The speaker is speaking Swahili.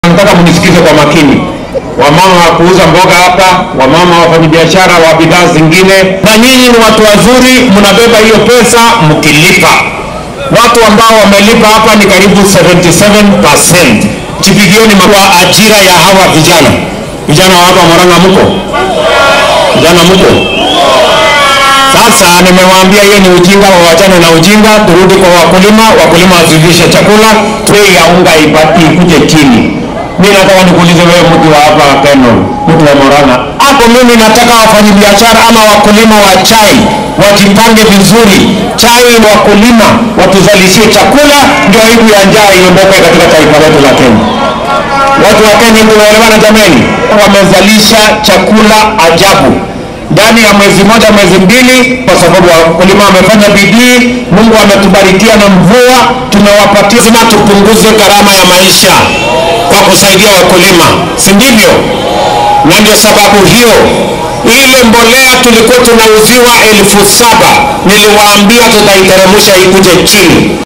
Nataka mnisikize kwa makini, wamama wa kuuza mboga hapa, wamama wafanyabiashara wa bidhaa zingine, na nyinyi ni watu wazuri, mnabeba hiyo pesa mkilipa. Watu ambao wamelipa hapa ni karibu 77%. Jipigieni kwa ajira ya hawa vijana. Vijana wa hapa Murang'a mko? Vijana mko? Sasa nimewaambia hiyo ni ujinga, wawachane na ujinga, turudi kwa wakulima, wakulima wazidishe chakula, bei ya unga ibaki ikuje chini. Mimi nataka nikuulize wewe, mtu wa hapa Keno, mtu wa Murang'a, hapo mimi nataka wafanyabiashara ama wakulima wa chai wajipange vizuri. Chai wakulima watuzalishie chakula, ndio aibu ya njaa iondoke katika taifa letu la Kenya. Watu wa Kenya tunaelewana jameni? Wamezalisha chakula ajabu ndani ya mwezi moja mwezi mbili, kwa sababu wakulima wamefanya bidii. Mungu ametubarikia na mvua, tumewapatia. Lazima tupunguze gharama ya maisha kwa kusaidia wakulima, si ndivyo? Na ndio sababu hiyo ile mbolea tulikuwa tunauziwa elfu saba niliwaambia tutaiteremsha ikuje chini.